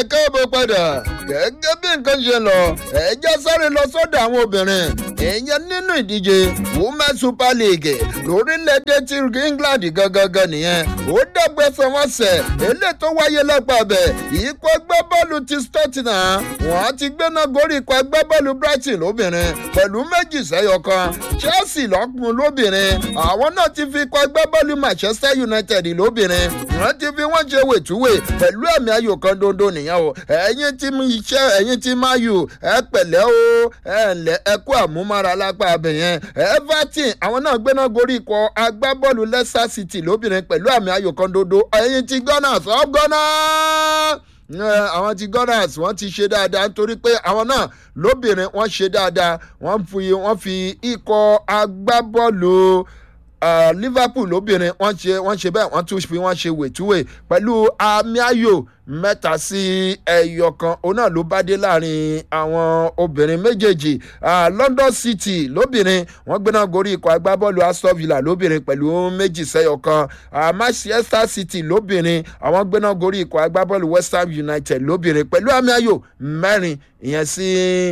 káàbọ̀ padà gẹ́gẹ́ bí nǹkan ṣe lọ ẹ̀jẹ̀ sáré lọ sọ́dọ̀ àwọn obìnrin ìyẹn nínú ìdíje women super league lórílẹ̀‐èdè ti england gangan nìyẹn ó dẹ́gbẹ́sẹ̀ wọn sẹ̀ eléyìí tó wáyé lọ́pàá bẹ̀ ikọ̀ agbábọ́ọ̀lù ti Tottenham wọ́n ti gbéná gorí ikọ̀ agbábọ́ọ̀lù Brighton lóbìnrin pẹ̀lú méjì sẹ́yọ kan Chelsea lọ́kùnrin lóbìnrin àwọn náà ti fi ikọ̀ agbábọ́ọ̀lù Manchester United lóbìnrin wọ́n ti fi wọ́n ṣe wètúwè pẹ̀lú ẹ̀mí ayò kan dondo nìyẹn o ẹ̀yin tí mi iṣẹ́ ẹ̀yin tí máa yù ẹ pẹ̀lẹ́ o ẹ ǹlẹ́ ẹ kú àmúmára lápá abẹ yẹn Everton àwọn náà gbéná gorí ikọ̀ agbábọ́ọ̀lù Leicester City lóbìnrin pẹ̀lú ẹ̀mí ayò kan dondo ẹ̀yin tí Gunners up Gunners àwọn ti Gunners wọ́n ti ṣe dáadáa nítorí pé àwọn náà lóbìnrin wọ́n ṣe dáadáa wọ́n fi wọ́n fi ikọ̀ agbábọ́ọ̀lù uh, Liverpool lóbìnrin wọ́n ṣe wọ́n ṣe bẹ́ẹ̀ wọ́n tún fi wọ́n ṣe wètúwè pẹ̀lú àmì ayò mẹ́ta sí ẹyọ kan òun náà ló bá dé láàrin àwọn obìnrin méjèèjì uh, London City lóbìnrin wọ́n gbéná gorí ikọ̀ agbábọ́ọ̀lù Aston Villa lóbìnrin pẹ̀lú méjì sẹ́yọ kan uh, Manchester City lóbìnrin àwọn gbéná gorí ikọ̀ agbábọ́ọ̀lù West Ham United lóbìnrin pẹ̀lú àmì ayò mẹ́rin ìyẹn sí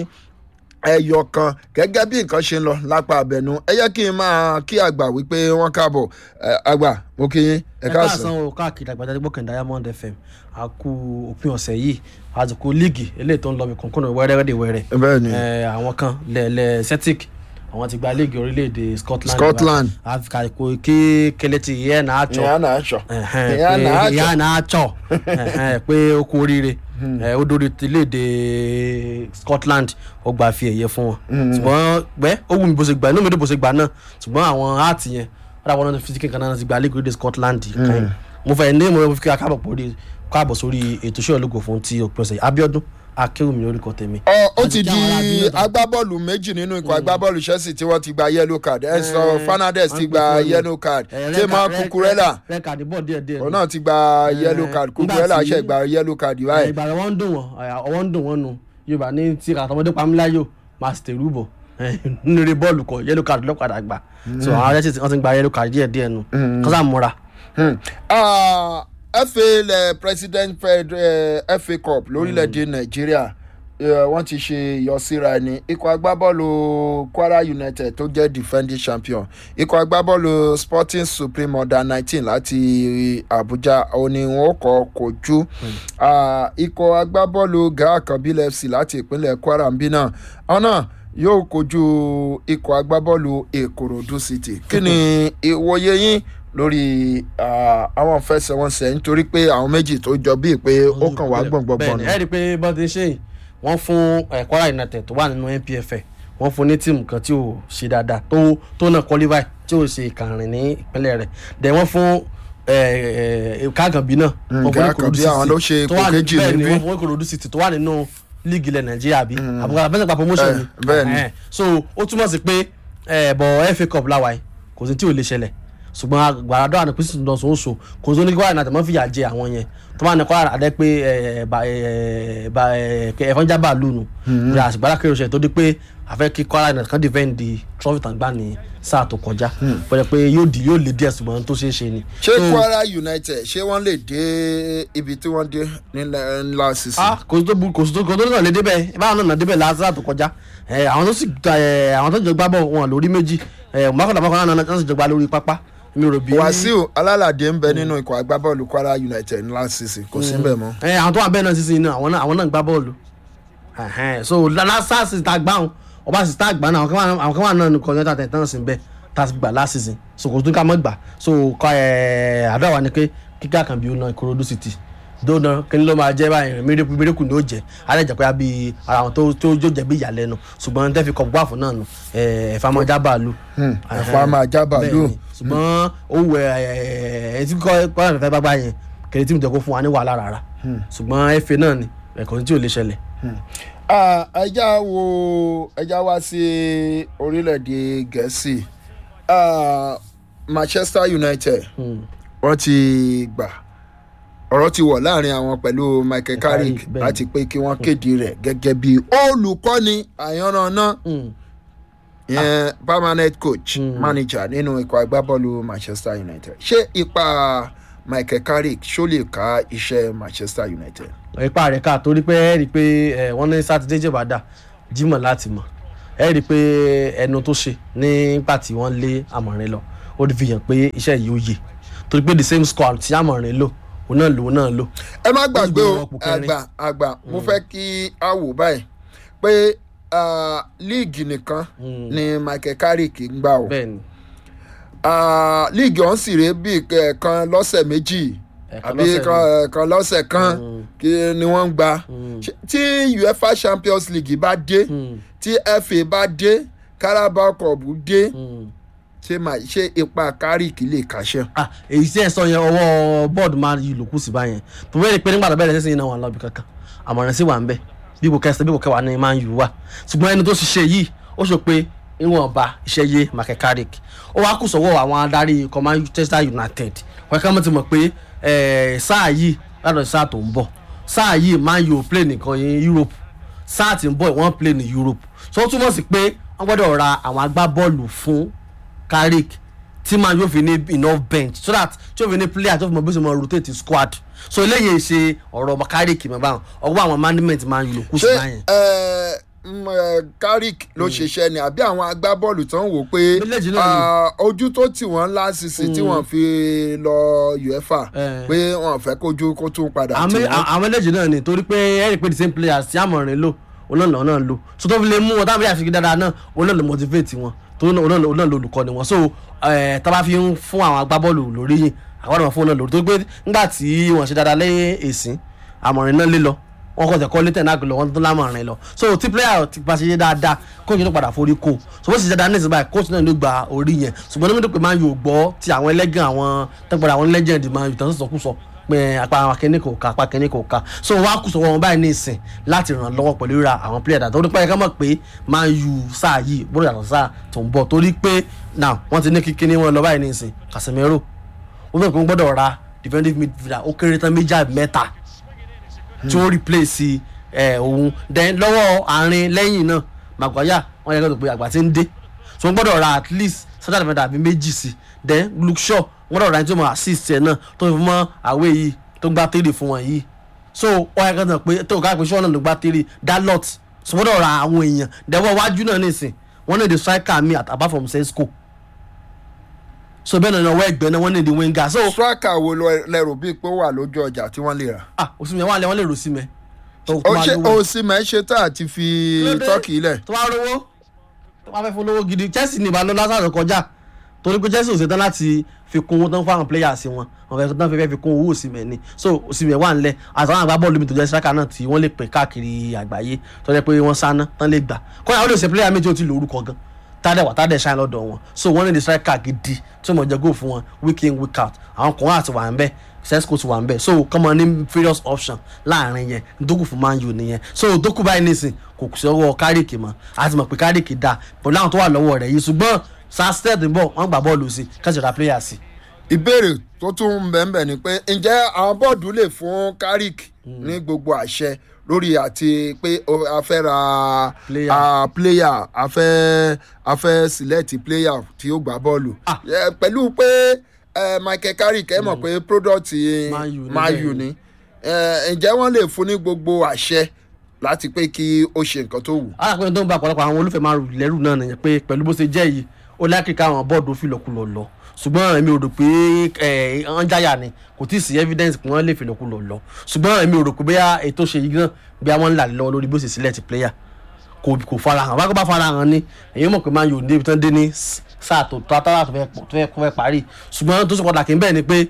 ẹyọ kan gẹ́gẹ́ bí nǹkan ṣe ń lọ lápá abẹnú ẹ yẹ kí n máa kí àgbà wípé wọ́n káàbọ̀ àgbà mo kí yín ẹ káàsán. ẹ káàsán o káàkiri àgbàjáde gbọ́kàn Diamond FM a kú òpin ọ̀sẹ̀ yìí àsìkò líìgì eléyìí tó ń lọ mi kọ̀ọ̀kan wẹ́rẹ́wẹ́rẹ́ wẹ́rẹ́ bẹ́ẹ̀ni àwọn kan lẹ́ẹ̀lẹ́ Celtic àwọn ti gba líìgì orílẹ̀-èdè Scotland Scotland àfikàkò kí kẹlẹ́tì ìyẹn náà àtsọ ìyá náà sọ ìyá náà àtsọ pé ó kú oríire ó dórí tiléèdè Scotland ó gba fi ẹ̀yẹ fún wọn ṣùgbọ́n pẹ́ ó wù mí bó ṣe gbà inú mi dùn bó ṣe gbà náà ṣùgbọ́n àwọn áàtì yẹn wọ́n dàbọ̀ náà fi kíkan náà ti gba líìgì orílẹ̀-èdè Scotland kan mo fẹ́ ní mo fi káàbọ̀ pòrí káàbọ̀ sórí ètò iṣẹ́ ológo fún ti òpin ọ̀sẹ̀ Abíọ́dún akéwùmí orúkọ tèmi. ọ ó ti di agbábọ́ọ̀lù méjì nínú ikọ̀ agbábọ́ọ̀lù Chelsea tí wọ́n ti gba yellow card Enzo Fernandez ti gba yellow card Timo Cucurella òun náà ti gba yellow card Cucurella ṣe gba yellow card báyìí. ìgbà rẹ wọ́n ń dùn wọ́n ọwọ́ ń dùn wọ́n nu Yorùbá ní tí àtọmọdé pamíláyò máa sì tèrú bọ̀ nínú eré bọ́ọ̀lù kọ yellow card lọ́kadà gbà so àwọn arẹ́sì wọ́n ti gba yellow card díẹ̀ díẹ̀ nu kọ́sà múra. FA lẹ president uh, FA Cup lórílẹ̀‐èdè Nàìjíríà wọ́n ti ṣe ìyọsíra ẹni ikọ̀ agbábọ́ọ̀lù Kwara United tó jẹ́ defending champion ikọ̀ agbábọ́ọ̀lù Sporting Supreme under nineteen láti Abuja òní wọn kọ́ kojú ikọ̀ agbábọ́ọ̀lù Gaa Kabila FC láti ìpínlẹ̀ Kwara ń bí náà ọ̀nà yóò kojú ikọ̀ agbábọ́ọ̀lù Ìkòròdú City kí ni ìwòye yín lórí àwọn fẹsẹ̀wọnsẹ̀ nítorí pé àwọn méjì tó jọ bíi pé ó kàn wá gbọ̀ngbọ̀ngbọ̀n. bẹ́ẹ̀ni ẹ rí i pé bọ́n ti ń ṣe yìí wọ́n fún Kwara United tó wà nínú NPFL wọ́n fún ní tíìmù kan tí ò ṣe dáadáa tó tó náà qualify tí ò ṣe ìkànnì ní ìpínlẹ̀ rẹ̀ dẹ̀ wọ́n fún káàkànbí náà. káàkànbí àwọn ló ṣe ipò kejì níbí. wọ́n fún Ìkòròdú City tó wà nínú líìgì ilẹ̀ Nàìjíríà bí àbúkọ abẹ́sẹ̀ pa promotion ni. bẹ́ẹ̀ni so ó túmọ̀ sí pé bọ̀ FA Cup láwàá kò sí tí ò lè ṣẹlẹ̀ ṣùgbọ́n gbàràdọ́ àná pín sísun dọ̀sùn oṣù kò tó ní kí wàhálà náà tẹ̀mọ́ fìyà jẹ àwọn yẹn tó máa ní kọ́ àdé pé ẹ̀fọn jábà lónù ìyá àṣìgbàlá kéré oṣù tó di pé àfẹ́ kí Kwara náà kàn defend the trophy tàn gbà ní sáà tó kọjá bọ́dẹ̀ pé yóò di yóò lè díẹ̀ ṣùgbọ́n tó ṣeé ṣe ni. ṣé Kwara United ṣé wọ́n lè dé ibi tí wọ́n dé nílẹ̀ ńlá sísè. kò sí tó kò sí tó kò tó náà lè débẹ̀ báwọn náà débẹ̀ láti sáà tó kọjá àwọn tó sì àwọn tó jọ gbá bọ̀ wọn lórí méjì mọ́kànlá mọ́kànlá náà sì jọ gbá lórí pápá mi rò bí. Wàsíù alálàdé ń bẹ nínú ikọ̀ agbábọ́ọ̀lù Kwara United ńlá sísè kò sí bẹ́ẹ̀ mọ́. ẹ àwọn tó wà bẹ́ẹ̀ náà sísè náà àwọn náà àwọn náà ń gbá bọ́ọ̀lù so lásà sì ta gbá wọn ọba sì ta gbá náà àwọn kan wà náà nìkan yọta tẹ̀ tán sí bẹ́ẹ̀ tá a sì gbà last season so kò tún ká mọ́ gbà so àdó àwa ni pé kíkà kan bí ó na Ìkòròdú City dóná kíni ló máa jẹ báyìí mérekù mérekù ni ó jẹ alẹ́ jẹ́ pé bí ara àwọn tó tó yóò jẹ́ bí ìyàlẹ́nu ṣùgbọ́n tẹ́ fi kọ̀ gbà fún náà nù ẹ̀fà máa já bàálù. ẹ̀fà máa já bàálù. ṣùgbọ́n owó ẹ̀ ẹ̀ tí kọ́ ẹ̀ fẹ́ bá gbà yẹn kèrè tí mo jẹ́ kó fún wa ní wàhálà rárá ṣùgbọ́n ẹ̀fẹ̀ náà ni ẹ̀kọ́ tí ò lè ṣẹlẹ̀. ẹja wo ẹja wá sí orílẹ̀-èdè gẹ̀ẹ́sì Manchester United wọ́n ti gbà ọ̀rọ̀ ti wọ̀ láàrin àwọn pẹ̀lú Michael Carrick láti pé kí wọ́n kéde rẹ̀ gẹ́gẹ́ bí olùkọ́ni àyànnáná ìyẹn permanent coach manager nínú ikọ̀ agbábọ́ọ̀lù Manchester United ṣé ipa michael carrick ṣó lè ká iṣẹ́ manchester united. ipa rẹ̀ ká torí pé ẹ rí i pé ẹ, wọ́n ní sátidé jẹ̀bàdà jímọ̀ láti mọ̀ ẹ rí i pé ẹnu tó ṣe nígbà tí wọ́n lé àmọ̀rin lọ ó fi hàn pé iṣẹ́ yìí ó yè torí pé the same squad tí àmọ̀rin lò òun náà lò òun náà lò ẹ má gbàgbé o gbé wọn kù kẹrin. àgbà àgbà mo fẹ́ kí a wò báyìí pé ah, líìgì nìkan ni michael carrick ń gbà o bẹ́ẹ̀ ni Ah, líìgì ọ̀hún sì rèé bíi kan lọ́sẹ̀ méjì Ẹ̀ẹ̀kan àbí lọ́sẹ̀ kan kan lọ́sẹ̀ kan kí ni wọ́n ń gbà Ṣé- tí uefa champions league bá dé tí fa bá dé carabao cup dé ṣé máa ṣe ipa carrick lè kàṣẹ. ah èyí tí ẹ sọ yẹn ọwọ́ bọ́ọ̀dù máa yí lòkù sí báyẹn tó bẹ́ẹ̀ ni pé nígbà tó bẹ̀rẹ̀ sẹ́sìn náà wà lọ́bì kankan àmọ̀ràn sí wà ń bẹ̀ bí kò kẹsàn-án bí kò kẹwàá ní máa ń yù wá ṣùgbọ́n ẹni tó ṣiṣẹ́ yìí ó sọ pé ìwọ̀nba iṣẹ́ yé michael carrick ó wá kù sọ́wọ́ àwọn adarí ikọ̀ manchester united wọ́n ká mọ́ ti mọ̀ pé eh, sáà yìí látọ̀ sí sáà tó ń bọ̀ sáà yìí máa ń yóò play nìkan ní europe sáà tí ń bọ̀ wọ́n play ní europe so ó túmọ̀ sí pé wọ́n gbọ́dọ̀ ra àwọn agbábọ́ọ̀lù fún carrick tí man yóò fi ní enough bench so that tí yóò fi ní player tó fi mọ bí ó ṣe mọ rotate squad so eléyìí ṣe ọ̀rọ̀ ọmọ carrick mọ̀ báwọn ọwọ́ àwọn management man yóò kú sí ṣé báyẹn. ẹ, mm, ẹ, carrick ló ṣiṣẹ́ ni àbí àwọn agbábọ́ọ̀lù tó ń wò pé Méjèèjì náà ni. ah, ojú tó tì wọ́n lásìsì tí wọ́n fi lọ uefa Eh. pé wọ́n fẹ́ kójú kó tún padà tì àwọn wọ́n. àwọn méjèèjì náà ni torí pé ẹ rí i pé the same players tí àmọ̀rin lò olóòlò náà lò so tó fi lè mú wọn táwọn méjèèjì fi dáadáa náà olóòlò motivate wọn torí náà olóòlò olóòlò olùkọ́ ni wọn so ẹ tá bá fi ń fún àwọn agbábọ́ọ̀lù lórí yìí àwọn ọ̀nà fún wọn náà lórí torí pé nígbà tí wọ́n ṣe dáadáa lẹ́yìn èsìn àmọ̀rin náà lé lọ wọn kọ́ tẹ̀kọ́ létẹ̀ náà lọ wọn tó lámọ̀rin lọ so tí player ti bá ṣe yé dáadáa kóòtù tó padà forí kó so bó ṣe ṣe dáadáa ní ìsìn báyìí kóòtù náà ló gba orí yẹn ṣùgbọ́n ní mídìí pé máa ń yóò gbọ́ ti àwọn ẹlẹ́gàn àwọn tẹ́gbọ̀dọ̀ àwọn legend máa ń yóò tán sọ̀kúsọ pé apá àwọn akẹ́ni kò ká apá akẹ́ni kò ká so wọ́n á kù sọ̀wọ́ wọn báyìí ní ìsìn láti ràn lọ́wọ́ pẹ̀lú ra àwọn player dàtọ́ torí pé ẹ̀ka mọ̀ pé máa ń yu sáà yìí bóyá yàtọ̀ sáà tó ń bọ̀ torí pé now wọ́n ti ní kíkíní wọn lọ báyìí ní ìsìn Casemiro wọ́n fẹ́ kó ń gbọ́dọ̀ ra defensive midfielder ó kéré tán méjì àbí mẹ́ta tí ó replace ẹ òun then lọ́wọ́ àárín lẹ́yìn náà Maguire wọ́n yẹ kó tó pé àgbà tí ń dé so wọ́n gbọ́dọ̀ ra at least central defender àbí méjì sí then Luke Shaw wọ́n gbọ́dọ̀ ra ẹni tó mọ̀ assist ẹ̀ náà tó fi mọ́ àwé yìí tó gbá tèrè fún wọn yìí so wọ́n yẹ kó tó pé tó ká pé Shaw náà ló gbá tèrè Dalot so wọ́n gbọ́dọ̀ ra àwọn èèyàn dẹ́wọ́ iwájú náà nìsín wọ́n ní the striker mi at- apart from Sesko so bẹ́ẹ̀ náà ọwọ́ ẹgbẹ́ náà wọ́n ní the winger so striker wo lọ- lẹ́rù bíi pé ó wà lójú ọjà tí wọ́n lè rà. ah òsínmi wọ́n lè wọ́n lè rò sí mi. tó ó tó máa ṣe lówó. osimhen ṣe tá àti fi Kílódé? tọ́kì ilẹ̀. tó bá rówó tó bá fẹ́ fún lówó gidi Chelsea ní ìbálò lásán kọjá torí pé Chelsea ò ṣetán láti fi kún owó tán fáwọn players wọn wọn fẹ́ tán fẹ́ fi kún owó Osimhen ni so Osimhen wà nílẹ̀ àtàwọn àgbá bọ́ọ̀lù mi tó jẹ́ striker náà tí wọ́n lè pè káàkiri àgbáyé tó jẹ́ pé wọ́n sáná tán lè gbà kọ́ni àwọn olùsẹ̀ player méjì ó ti lórúkọ gan tádẹ̀ wà tádẹ̀ ṣáà lọ́dọ̀ wọn so wọ́n ní the striker gidi tí wọ́n jẹ́ goal fún wọn week in week out àwọn kan àti wà ń bẹ́ẹ̀ sesco ti wà ń bẹ̀ so kọ́mọ ní various option láàrin yẹn dókù fún man u nìyẹn so dókù báyìí nísìn kò kù sí ọwọ́ kárìkì mọ́ àti mọ̀ pé kárìkì dáa pẹ̀lú àwọn tó wà lọ́wọ́ rẹ̀ yìí ṣùgbọ́n sasted ń bọ̀ wọ́n gbà bọ́ọ̀lù sí kẹ́sìrà player sí. ìbéèrè tó tún ń bẹ̀ ń bẹ̀ ni pé ǹjẹ́ àwọn bọ́ọ̀dù lè fún carrick ní gbogbo àṣẹ lórí àti pé o- a fẹ́ ra Player. a player a fẹ́ a fẹ́ select player tí ó gbá bọ́ọ̀lù Ah. Eh, pẹ̀lú pé eh, michael carrick ẹ mọ̀ pé product Man U ni man bẹ́ẹ̀ u ni. ni Eh, ǹjẹ́ wọ́n lè fún ní gbogbo àṣẹ láti pé kí ó ṣe nǹkan tó wù. alákùnrin tó ń bá ọ̀pọ̀lọpọ̀ àwọn olùfẹ́ máa rù lẹ́rù náà nìyẹn pé pẹ̀lú bó ṣe jẹ́ yìí ó lákìí káwọn bọ́ọ̀dù ó fìlọ̀kulọ̀ lọ ṣùgbọ́n èmi ò rò pé ẹ̀ ọ́n jáyà ni kò tí ì sí evidence pé wọ́n lè fìlọ̀kulọ̀ lọ ṣùgbọ́n èmi ò rò pé bóyá ètò ṣe yìí náà bí wọ́n ń là lọ́wọ́ lórí bó ṣe sílẹ̀ ti player kò kò farahàn wákò bá farahàn ni èyí mọ̀ pé máa yòó níbi tán dé ní sáà tó tó àtàrà tó fẹ́ pọ̀- tó fẹ́ tó fẹ́ parí ṣùgbọ́n tó ṣe pàtàkì bẹ́ẹ̀ ni pé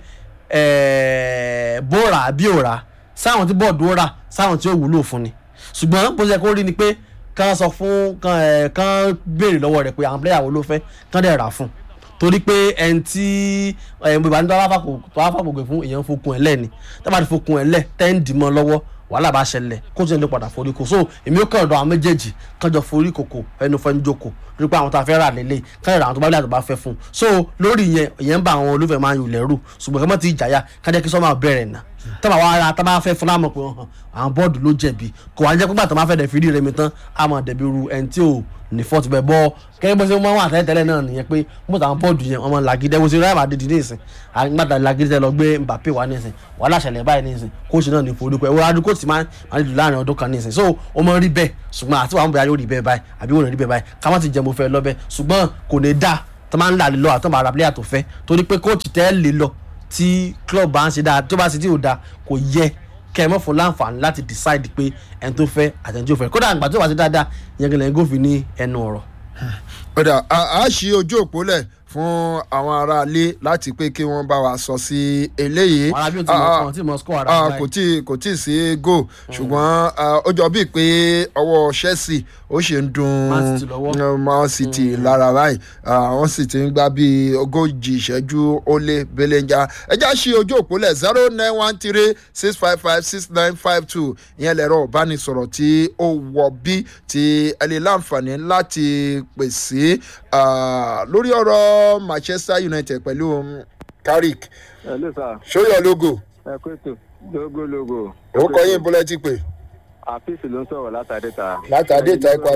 ẹ̀ẹ́, bó rà bí ò rà sáwọn tí bọ́ọ̀dù ó rà sáwọn tí ó wúlò fún ni ṣùgbọ́n bó ṣe kó rí ni pé kán sọ fún kán ẹ̀ kán béèrè lọ́wọ́ rẹ̀ pé àwọn pílẹ̀yà wo ló fẹ́ kán dẹ̀ rà fún torí pé ẹni tí ẹ̀ bíbá ní tó wá fàpògbè fún èèyàn fokun ẹ̀ lẹ́ni tó bá ti fokun ẹ̀ lẹ̀ tẹ́ǹdì mọ́ lọ́wọ́ wàhálà bá ṣẹlẹ̀ kó tó ń lè padà forí kò so èmi ó kàn ọ̀dọ̀ àwọn méjèèjì kánjọ forí kòkò ẹnu fẹ́ ń jókòó rí pé àwọn tó a fẹ́ rà lélẹ̀ káyọ̀ àwọn tó bá lè àtọ̀ bá fẹ́ fún un so lórí yẹn ìyẹn ń bá àwọn olùfẹ́ máa ń yù lẹ́rù ṣùgbọ́n kí wọ́n ti jàyà kájẹ́ kí sọ́mà bẹ̀rẹ̀ nà tọ́ba wa ara tábà fẹ́ fún lámọ̀ pé hàn àwọn bọ́ọ̀dù ló jẹ̀bi kò wá jẹ́ pípa tó máa fẹ́ dẹ̀ fi rí rẹmi tán á mọ̀ dẹ̀bi ru ẹni tí ò ní fọ́ọ̀tù bẹ̀ bọ́ kẹ́kẹ́ bó ṣe máa ń wà tẹ́lẹ̀tẹ́lẹ̀ náà nìyẹn pé mo tàwọn bọ́ọ̀dù yẹn ọmọ làgídẹ́ wo ṣe ráyà máa dìde ní ìsìn àgbàdà làgídẹ́ lọ gbé Mbappe wá ní ìsìn wàhálà ṣẹlẹ̀ báyìí ní ìsìn kóòṣì náà ní forúkọ ẹ̀wọ́n adúgbò tí máa ń dùn láàrin ọdún kan ní ìsìn so ó mọ rí bẹ́ẹ̀ ṣùgbọ́n àti wàá mú bẹ́ẹ̀ yóò rí bẹ́ẹ̀ báyìí àbí wọ́n rí bẹ́ẹ̀ báyìí ká má ti jẹ mo fẹ́ lọ bẹ́ẹ̀ ṣùgbọ́n kò ní dáa tó máa ń là lọ àtọ́ máa ra player tó fẹ́ torí pé kóòtù tẹ́ lè lọ tí club bá ń ṣe dáa tó bá ṣe tí ò dáa kò yẹ kẹ́ ẹ mọ̀ fún láǹfààní láti decide pé ẹni tó fẹ́ àtẹni tó fẹ́ kódà àgbà tó bá ṣe dáadáa ìyẹn kìlẹ̀ ń gòfin ní ẹnu ọ̀rọ̀. padà a ṣí ojú òpó lẹ̀ fún àwọn aráalé láti pé kí wọ́n bá wa sọ sí eléyìí. àwọn arábí ò tí mọ̀ kàn tí mọ̀ score ara Ah, báyìí. kò tí kò tí ì sí goal ṣùgbọ́n ah, ó jọ bíi pé ọwọ́ Chelsea ó ṣe ń dun Man City lọ́wọ́. eh, Man City lára báyìí Ah, wọ́n sì ti ń gbá bíi ogójì ìṣẹ́jú ó lé belenja ẹjá ṣí ojú òpólẹ̀ zero nine one three six five five six nine five two ìyẹn lẹ̀rọ ìbánisọ̀rọ̀ tí ó wọ bí tí ẹ lè láǹfààní láti pèsè ah, lórí ọ̀rọ̀ Manchester United pẹ̀lú mm, Carrick Hello sir, show your logo ẹ kú ètò logo logo. orúkọ yín bọ́lẹ́ ti pè. àfíìsì ló ń sọ̀rọ̀ látàdé ta. Látàdé ta ikọ̀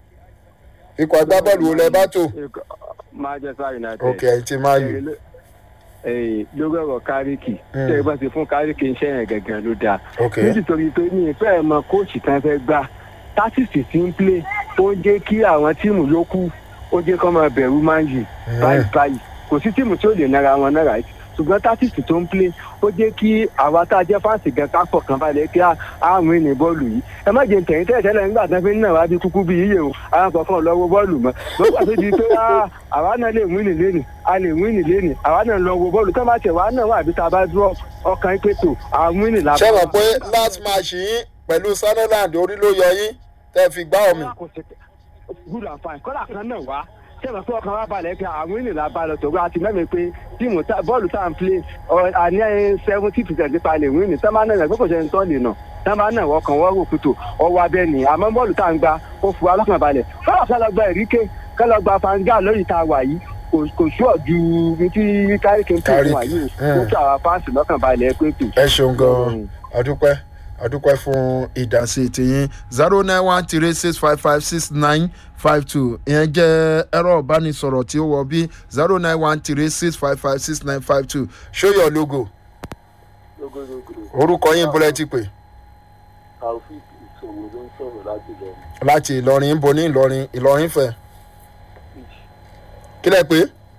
ikọ̀ agbábọ́ọ̀lù wo lẹ bá tò. Manchester United. ok ẹ ti máa yù. Ẹ̀yìn lórí ọ̀rọ̀ káríkì. Mm. Tẹ́ ẹ bá ti fún káríkì iṣẹ́ yẹn gẹ̀gẹ̀ ló dáa. ok Nítorí pé ní ìfẹ́ ẹ̀ mọ kóòtù kan fẹ́ gbà. Tásìsì ti ń plé. Ó ń jẹ́ kí àwọn tíìmù yòókù ó jẹ́ kó máa bẹ̀rù máa ń yìí. báyìí báyìí kò sí tíìmù tí ó lè nára wọn náà ráìtì ṣùgbọ́n tátìsì tó ń plé ó jẹ́ kí àwa tá a jẹ́ fáǹsì gan ká pọ̀ kan balẹ̀ kí àwọn ènìyàn bọ́ọ̀lù yìí ẹ má jẹ́ tẹ̀yìn tẹ́lẹ̀ tẹ́lẹ̀ nígbà tí wọ́n fi ń náà wá bí kúkú bí yíyẹ o àwọn kọ̀ọ̀kan lọ́wọ́ bọ́ọ̀lù mọ́ lọ́gbà tó di pé ah, àwa náà lè wíìnì lẹ́nì a lè wíìnì lẹ́nì àwa náà lọ wo bọ́ọ̀lù tó bá tẹ̀ wá náà wà àbí tá a bá dúró ọkàn pé tó àwọn wíìnì làbọ̀. ṣé mọ̀ pé last match yín pẹ̀lú Sunderland orí ló yọ yín tẹ́ fi gbá omi. good and fine kọ́lá kan náà wá sẹ́wọ̀n pé ọkàn wa balẹ̀ pé àwọn ènìyàn la balẹ̀ tó wá àti mẹ́rin pé tíìmù tá- bọ́ọ̀lù tá à ń play ọ- àní seventy percent nípa lè wíìnì tẹ́ máa náà yàn pé kò sẹ́ni tán lè nà tẹ́ máa náà wọ́kàn wọ́n rò kùtò ọwọ́ abẹ́ nì àmọ́ bọ́ọ̀lù tá à ń gba ó fu alọ́kàn balẹ̀ kọ́lá kan lọ gba ìríkè kọ́lá gba fanga lórí ta wà yìí kò- kò ṣúọ̀ ju ní tí káríkì ń pè fún wa yìí Carrick, ó tó àwọn fáǹsì lọ́kàn balẹ̀ pé tù. ẹ ṣeun gan-an adúpẹ́ adúpẹ́ fún ìdásí tiyín zero nine one three six five five six nine five two ìyẹn jẹ́ ẹ̀rọ ìbánisọ̀rọ̀ tí ó wọ bí zero nine one three six five five six nine five two show your logo orúkọ yín bọ́lẹ́ ti pè taofik ìṣòwò ló ń sọ̀rọ̀ láti lọ láti Ìlọrin ń bo ní Ìlọrin Ìlọrin fẹ́ kí lẹ pé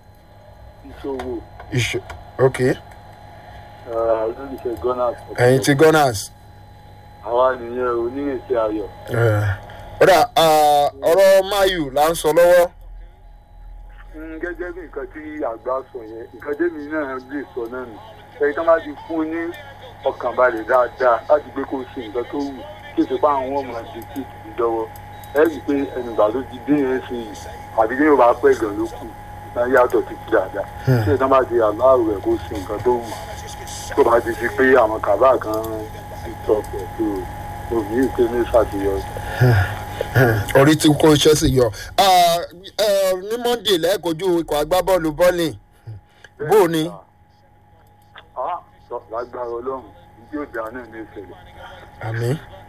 ìṣòwò ìṣe ok olólùfẹ́ gunners ẹ̀yin ti Gunners. àwa nìyẹn onírètí ayọ̀ ọ̀dà ọ̀rọ̀ mayu là ń sọ lọ́wọ́ Mm, gẹ́gẹ́ bí nǹkan tí àgbà sọ yẹn nǹkan tẹ́mi náà lè sọ náà nù ẹni tó bá ti fún ní ọkàn balẹ̀ dáadáa láti gbé kó ṣe nǹkan tó wù kí èsì pa àwọn ọmọ àti tí ì dọ́wọ́ ẹ rí i pé ẹnìgbà tó ti dé yẹn sí yìí àbí ní yorùbá pẹ́ gan ló kù náà yàtọ̀ títí dáadáa tí èsì bá ti aláàrò rẹ̀ kó ṣe nǹkan tó wù tó bá ti di pé àwọn kàbá kan ti tọ̀ pẹ̀ tó òbí ìpè ní ṣàṣeyọrí. orí tí kò Chelsea yọ Ah, eh, ní Monday lẹ́ẹ̀kojú ikọ̀ agbábọ́ọ̀lù bọ́ọ̀lì bó o ní Ah, sọ lágbára ọlọ́run ìdí òde àná ní ìṣẹ̀lẹ̀. àmì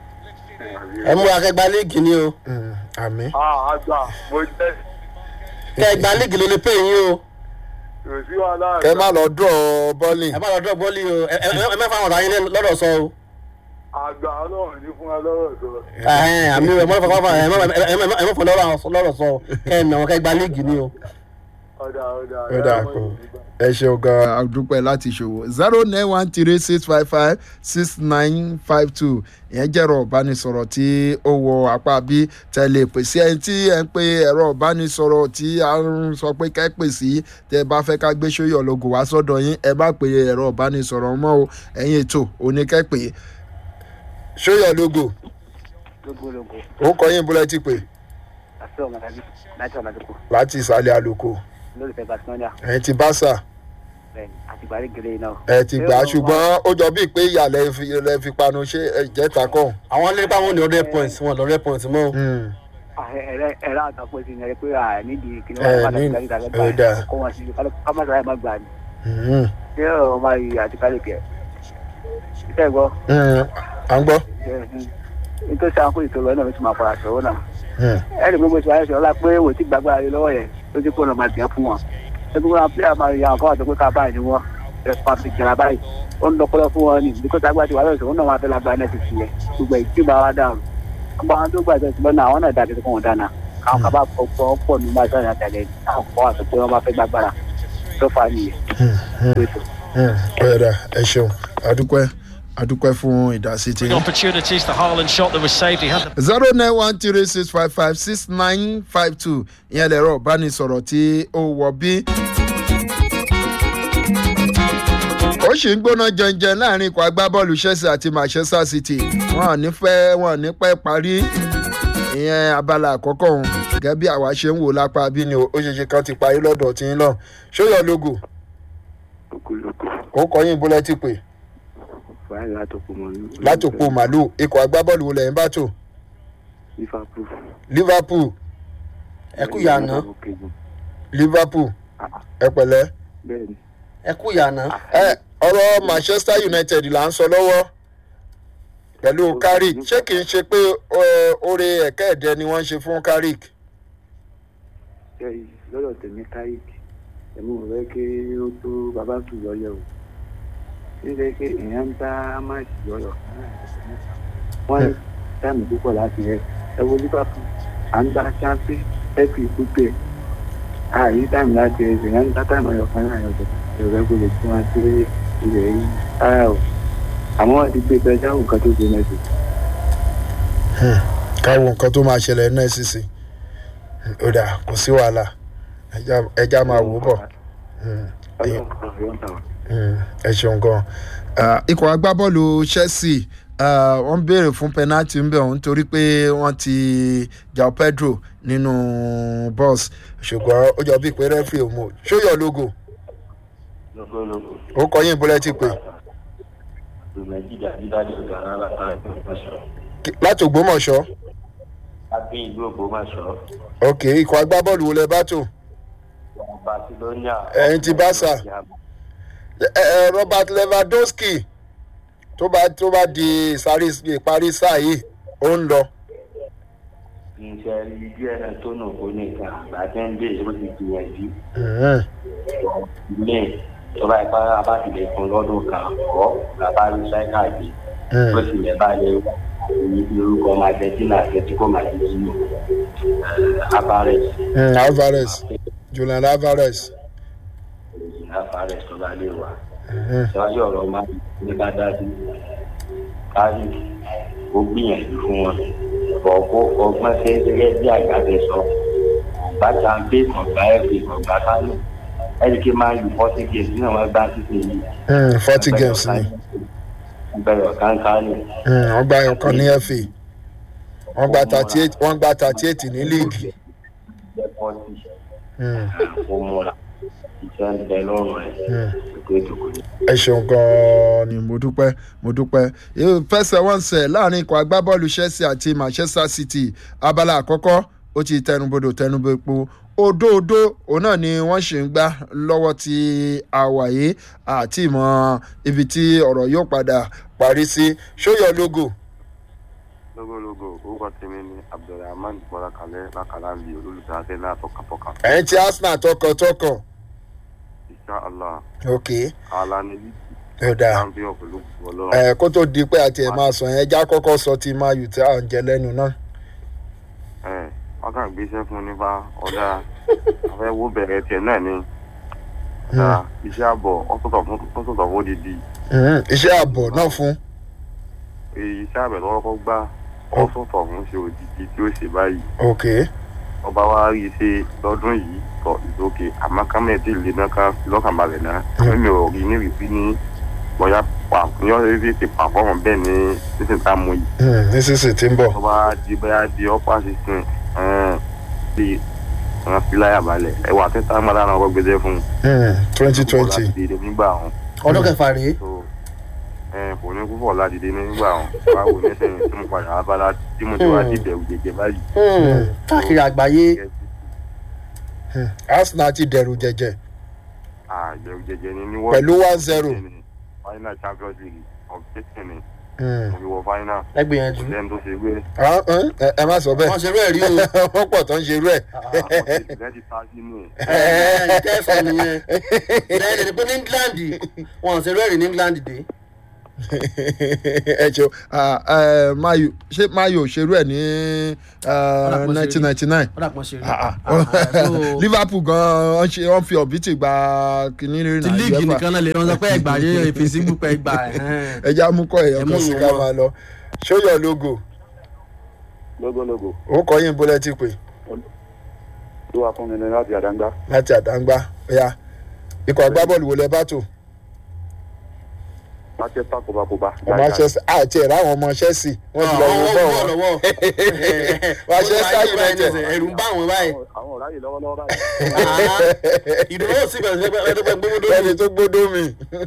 ẹ mú akẹgbà líìgì ni o àmì Ah, àgbà mo jẹ́ kẹgbà líìgì ló lè pè yín o kò sí wàhálà. kẹ má lọ dúró bọ́ọ̀lì ẹ má lọ dọ̀ bọ́ọ̀lì o ẹ ẹ- ẹ mẹ́fà àwọn ọ̀tá yín lọ́dọ̀ sọ o. àgbà ọlọ́run ní fún wa lọ́rọ̀ sọ. Ẹhẹ́n, àmì ẹ mọ́ fọwọ́ ẹ mọ́ ẹ mọ́- ẹ mọ́ fọwọ́ lọ́rọ̀ sọ o kẹ́ ẹ nà wọn kẹgbà líìgì ni o. ọ̀dà ọ̀dà ó dà kó ẹ ṣeun gan àdúpẹ́ láti ṣòwò zero nine one three six five five six nine five two ìyẹn jẹ́rọ ìbánisọ̀rọ̀ tí ó wọ apá bí tẹ̀lé pèsè ẹni tí ẹ ń pe ẹ̀rọ ìbánisọ̀rọ̀ tí a ń sọ pé kẹ́ pè sí tẹ́ ẹ bá fẹ́ ká gbé sóyọ̀ lógo wá sọ́dọ̀ yín ẹ bá pe ẹ̀rọ ìbánisọ̀rọ̀ mọ́ o ẹ̀yin ètò oníkẹ́ pè sóyọ̀ lógo lógólógó ó kọ yín búlẹ̀ ti pè àti ọmọdé láti ọmọdé kù láti ìsàlẹ̀ àlùkò lólùfẹ́ barcelona ẹ̀yin ti báṣà bẹ́ẹ̀ àti ìgbàlẹ̀ gẹ̀rẹ́ náà. ẹ ti gbà á ṣùgbọ́n ó jọ bíi pé ìyàlẹ̀ fi lẹ fi panu ṣé ẹ̀jẹ̀ta kọ́. àwọn lè bá wọn ní ọdẹ points wọn lọrẹ points mọ. ẹ̀rọ àtàkùn sí ni ẹ pé à nídìí kí ni Ẹ, wọ́n bá ní- tàbí tàbí ẹ, dà. gbà kó wọn sí kámásá ẹ̀ má gbà ní. ṣé ọ̀rọ̀ máa yí àti kálíkì ẹ̀ iṣẹ́ gbọ́ Mm, à ń gbọ́. nítorí sáà kó ìṣòro náà ló ti máa fara ṣòro náà Mm, ẹ̀rì gbogbo ìṣòro ayẹyẹ ọlá pé wò tí gbàgbára rẹ lọ́wọ́ yẹn ló ti kó lọ́ọ́ máa jẹ́ fún wọn ẹgbẹ́ wọn pílẹ̀ máa yà wọn fọwọ́ tó pé ká báyìí ni wọ́n ẹ̀fọn ti jẹrà báyìí ó ń lọ́pọ́lọ́ fún wọn ni nígbà tí agbára ti wà lọ́wọ́ ìṣòro náà wọn fẹ́ lágbára náà ti fi yẹ gbogbo ìtì bá wa dáhùn gbogbo àwọn tó gbàgbé ìṣòro náà àwọn náà dàbí kó wọn dáná àwọn kaba pọ̀ pọ̀ ní máa sọ̀rọ̀ àtàlẹ́ àwọn kọ́ àti pé wọ́n bá fẹ́ gbàgbára tó fà á nìyẹn. mm, ọ̀yẹ̀dà ẹ ṣeun adúpẹ́ adúpẹ́ fún ìdásí tí. opportunities. The Haaland shot that was saved. He had the zero nine one three six five five six nine five two ìyẹn lẹ̀rọ ìbánisọ̀rọ̀ tí ó wọ bí. ó sì ń gbóná jẹnjẹn láàrin ikọ̀ agbábọ́ọ̀lù chelsea àti manchester city wọn ò ní fẹ́ wọn ò ní pẹ́ parí ìyẹn abala àkọ́kọ́ òun gẹ́gẹ́ bí àwa ṣe ń wò lápá bí ni ó ṣe ṣe kan ti parí lọ́dọ̀ tí ń lọ ṣóyọ logo lókòlókò ó kọyìn búlẹ́tì pé fàáyì látòkò mọ́ látòpó màlúù ikọ̀ agbábọ́ọ̀lù wo lẹ́yìn bá tò liverpool liverpool ẹ kú yànà liverpool ẹ pẹ̀lẹ́. bẹ́ẹ̀ ni ẹ kú yànà. ẹ ọ̀rọ̀ manchester united là ń sọ lọ́wọ́ pẹ̀lú carrick ṣé kìí ṣe pé ọ, oore ẹ̀kẹ́ ẹ̀dẹ ni wọ́n ń ṣe fún carrick. ẹyìn lọ́dọ̀ tèmi káyìkì ẹ̀mú rẹ̀ kí ó tó bàbá tù lọ́yọ̀ o nílẹ̀ pé èèyàn ń dá máàkì lọ́yọ̀ wọ́n ní táìmù púpọ̀ láti rẹ̀ ẹ wo liverpool à ń gba champion ẹ̀kì púpẹ̀ ààyè táìmù láti rẹ̀ èèyàn ń dá táìmù ọ̀yọ̀ kan náà yọ̀tọ̀ ìrọ̀lẹ́ kò lè tún wá sí ilẹ̀ yìí ara o àmọ́ wọ́n ti gbé bẹ́ẹ̀ dáhùn kan tó ṣe mẹ́sì. káwọn nǹkan tó máa ṣẹlẹ̀ náà sísè ó dà kò sí wàhálà ẹja- ẹja máa wò ó bọ̀ Mm, ọlọ́run kan yọ̀ ń tà wá. mm, ẹ ṣeun gan. ikọ̀ agbábọ́ọ̀lù chelsea ah, wọ́n béèrè fún penalty ń bẹ̀ wọ́n nítorí pé wọ́n ti jao pedro nínú bọ́ọ̀sì ṣùgbọ́n ó jọ bíi pé rẹ́fìrì ò mọ̀ ṣóyọ̀ logo lọ́gọ́lọ́gọ́ ó kọyìn búlẹ́tì pé nàìjíríà dídájọ ìdáná látara ìgbọmọṣọ láti ògbómọ̀ṣọ́ abẹ́ ìlú ògbómọṣọ ok ikọ̀ agbábọ́ọ̀lù wo lẹ bá tò barcelona. Ẹ̀yin ti Barca. ẹ ẹ robert lewandowski tó bá tó bá di ìsáré ìparí sáà yìí ó ń lọ iṣẹ́ rí díẹ̀ náà tó nù kó nìkan àgbàdo ń dé ìṣòro ti gbìyànjú ilé ìjọba ìpá abáfilẹ̀ fún lọ́dún kan kọ́ bàbá rí sáíkà gbé ó sì lè bá lè orúkọ argentina atletico madrid alvarez alvarez julian alvarez alvarez tó bá lè wà ṣáájú ọ̀rọ̀ máa ní ká dájú káyì ó gbìyànjú fún wọn ọ̀pọ̀ ọgbọ́n ṣe gẹ́gẹ́ bí àgbàdo sọ ọ̀gbá jàǹdé ọ̀gbá ẹ̀fẹ̀ ọ̀gbá kánò ẹ̀ríkì máa ń lu forty games nínú àwọn ẹgbẹ́ àtúnṣe yìí. forty games ni bẹ̀rẹ̀ ọ̀kánkán ni. Mm, wọ́n gba ọkàn ní fa wọ́n gba thirty eight wọ́n gba thirty eight ní líìgì Mm, ó múra iṣẹ́ ń bẹ lọ́rùn ẹ̀ mm. ètò ìdòkò ni. ẹ ṣeun gan-an ni mo dúpẹ́ mo dúpẹ́ fẹsẹ̀wọnsẹ̀ láàrin ikọ̀ agbábọ́ọ̀lù chelsea àti manchester city abala àkọ́kọ́ ó ti tẹnubodò tẹnubopo òdòdó òun náà ni wọ́n ṣì ń gbá lọ́wọ́ ti àwàyé àti ìmọ̀ ibi tí ọ̀rọ̀ yóò padà parí sí ṣóyọ logo lógólógó orúkọ tèmi ni abdulrahman bọlákalẹ lákàlà ń bi olólùfẹ́ àti náà tọkàntọkàn ẹ̀yin ti arsenal tọkàntọkàn insha allah ok ala ni lídì ó dáa champion pẹ̀lú ọlọ́run ẹ kó tó di pé àti ẹ̀ máa sọ yẹn já kọ́kọ́ sọ ti máa yù tí à ń jẹ lẹ́nu náà. ẹ wọn kàn gbéṣẹ́ fún nípa ọ̀dà afẹ́ wo bẹ̀rẹ̀ tiẹ̀ náà ni ọ̀dà iṣẹ́ àbọ̀ ọ̀tọ̀tọ̀ fún ọ̀tọ̀tọ̀ fún odidi Mhm, iṣẹ́ ààbọ̀ náà fún. èyí iṣẹ́ àbẹ̀ lọ́wọ́ kọ́ gbá ọ̀tọ̀tọ̀ fún ṣe odidi tí ó ṣe báyìí ok ọba wa rí i ṣe lọ́dún yìí tọ ìdókè àmọ́ kámẹ́ tí ìlú náà ká fi lọ́kàn balẹ̀ náà mímì ò rí ní ìrísí ní bóyá pa ní ọ̀rẹ́ rí ti pàfọ́ọ̀mù bẹ́ẹ̀ ní sísìn tá a mú yìí Mhm, nísinsìnyí tí ń bọ̀. ọba di bóyá di ọ́pá sísìn bí wọn fi láyà balẹ̀ ẹwà tẹ́tà mọ́tà náà kọ́ gbẹdẹ fún twenty twenty. láti dìde nígbà wọn ọdún kẹfà rèé so kò ní kúfọ̀ láti dìde nígbà wọn báwo ní sẹ́yìn tí mo padà wá bá láti tí mo ti wá dìbẹ̀ òjèjì báyìí. káàkiri àgbáyé arsenal ti dẹ̀rù jẹ̀jẹ̀ àjẹrù jẹjẹ ni ní wọ́n Pẹ̀lú 1-0. final champions league ọ̀gbẹ́sìn ni Mm. mo fi wọ fáínà ẹ gbìyànjú lẹ́nu tó ṣe wé Ah, eh, ẹ ẹ má sọ wọn bẹ́ẹ̀ ṣe rú ẹ rí o wọ́n pọ̀ tó ń ṣerú ẹ̀. ọ̀gbẹ́sìn ti ta sínú ẹ̀ ẹ ẹ ìtẹ́sọ̀ nìyẹn lẹ́yìn pé ní england wọn ṣe rú ẹ rí ní england dé ẹ ṣeun Ah, eh, mayo ṣé mayo ṣerú ẹ̀ ní Ọ̀dà pọ̀ ṣe rí. nineteen ninety nine ó dà pọ́n ṣe rí Ah, Ah, ah. ah, so- liverpool gan wọ́n ṣe wọ́n fi ọ̀bìtì gba kìíní rí ti líìgì nìkan náà lè wọn sọ pé ẹgbà yé èfèsì gbùpẹ ẹgbà ẹja mú kọ́ èèyàn Ẹ mú kan sí ìwọ̀n ká wọn. máa lọ ṣóyọ logo lógólógó ó kọ yín bólẹ́ ti pè tó wà fún mi ní láti àdáńgbá láti àdáńgbá ọ̀yà ikọ̀ agbábọ́ọ̀lù wo lẹ bá tò manchester kóbákóbá manchester àti ẹ̀rọ àwọn ọmọ chelsea wọ́n ti lọ wo bọ́ọ̀ wọn Manchester United. ẹrù ń bá wọn báyìí àwọn ọ̀rá yìí lọ́wọ́lọ́wọ́ báyìí ìdúró sí bẹ̀rẹ̀ sí ẹni tó gbẹ gbogbo lẹ́ni lórí tó gbódó mi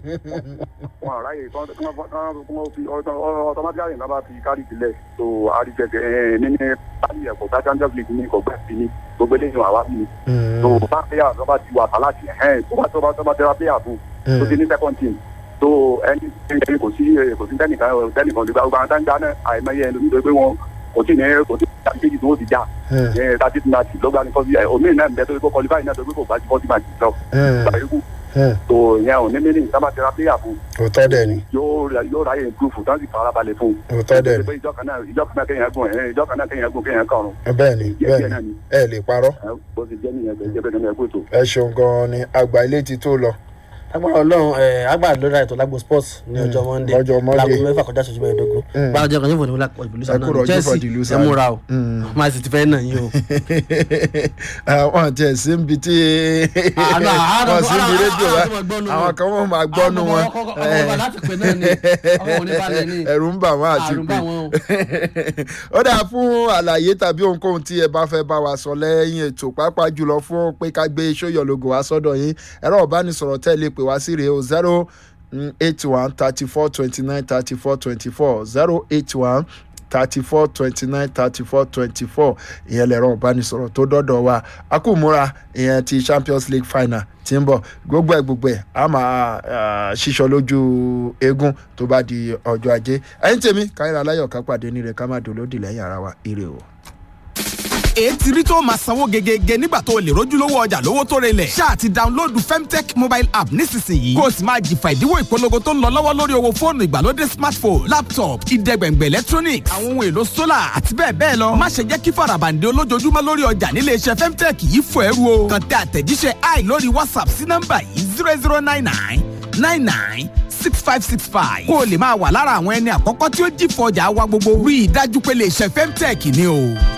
wọn ọ̀rá yìí kán kán kán kán fi ọtọmátìkárì náà bá fi kárì sílẹ̀ tó àríjẹsẹ̀ ẹ̀ nínú báyìí ẹ̀kọ́ bá champions league ní ìkọ̀gbẹ́ sí ni gbogbo eléyìí wà wá sí ni tó bá pléyà tó bá ti wà tàlájì ẹ̀hẹ́n tó bá tó bá tó bá tẹ́wà pléyà fún tó ti ní second team tó ẹni ẹni kò sí kò sí tẹnìkan tẹnìkan lè gba gbogbo àwọn táǹgá náà àìmọye ẹni lómi tó pé wọn kò tí ní kò tí ní àbíkéjì tó ti já ẹ thirty two ninety ló gba ní kọ́sí omi náà ń bẹ tó pé kó qualify náà tó pé kò bá ti forty match lọ gbàgbé tó yẹn ò ní mílíọ̀nù sábà tẹ́wà pléyà fún òótọ́ dẹ̀ ni yóò ra- yóò ráyè improve tán sì farabalẹ̀ fún un. òótọ́ dẹ̀ ni pé ìjọ kan náà ìjọ kan náà kéèyàn gùn ẹ̀ ìjọ kan náà kéèyàn gùn kéèyàn kọrùn. bẹ́ẹ̀ ni díẹ̀ bẹ́ẹ̀ díẹ̀ náà ni ni ẹ lè parọ́ ẹ, bó ti jẹ́ nìyẹn bẹ́ẹ̀ jẹ́ bẹ́ẹ̀ náà ẹ kó ètò. ẹ ṣeun gan-an ni àgbà ilé ti tó lọ agbára ọlọrun ẹ agbára lórí àìtọ́ lágbo sports ní ọjọ́ monday lọ́jọ́ Monday. láago mẹ́fà kọjá ṣojú mẹ́ẹ̀ẹ́dógún Mm. bára jẹ́ kan yóò fò ní wọlé ìlú Ẹ sáà kú náà rọ̀jú chelsea for the loser. ẹ múra o Mm. máa sì ti fẹ́ nà yín o. àwọn àti ẹ̀sìn ń bi tí àná àná wọ́n sì ń bi àná rédíò àná wa àná gbọ́nu àwọn kan wọ́n máa gbọ́nu wọn ọmọ ọmọ láti pè náà ni ọmọ òní balẹ̀ ni ẹ̀rù ń bà wọ́n àti àrùn pé bá wọn o. ó dáa fún àlàyé tàbí ohunkóhun tí ẹ bá fẹ́ bá wa sọ lẹ́yìn ètò pàápàá jùlọ fún pé ká gbé sóyọ̀ logo wá sọ́dọ̀ yín ẹ̀rọ ìbánisọ̀rọ̀ tẹ́ lè pè wá sí rèé o zero eight one thirty four twenty nine thirty four twenty four zero eight one thirty four twenty nine thirty four twenty four ìyẹn lẹ̀rọ ìbánisọ̀rọ̀ tó dọ́dọ̀ wa akúmúra ìyẹn ti champions league final tí ń bọ̀ gbogbo ẹ̀ gbogbo ẹ̀ a máa ah, ṣíṣọ lójú eégún tó bá di ọjọ́ ajé ẹ̀yìn tèmi káyọ̀rọ̀ aláyọ̀ ká pàdé ní rẹ̀ ká má dolódì lẹ́yìn ara wa ire o. ètí rí tó máa sanwó gegege nígbà tó o lè rójúlówó ọjà lówó tó relẹ̀. ṣáà ti dáńlóòdù femtech mobile app nísinsìnyí. kó o sì máa jìfà ìdíwọ́ ìpolongo tó ń lọ lọ́wọ́ lórí owó fóònù ìgbàlódé smartphone laptop ìdẹ́gbẹ̀ngbẹ̀ electronics àwọn ohun èlò solar àti bẹ́ẹ̀ bẹ́ẹ̀ lọ. má ṣe jẹ́ kí farabande olójoojúmọ́ lórí ọjà nílé iṣẹ́ femtech yìí fò ẹrú o. kàn tẹ àtẹ̀jíṣẹ́ i lórí whatsapp sí nọ́mbà yìí zero zero nine nine nine nine six five six five. kó o lè máa wà lára àwọn ẹni àkọ́kọ́ tí ó jìfọ̀ ọjà wa gbogbo. rí i dájú pé lè ṣe femtech ni o.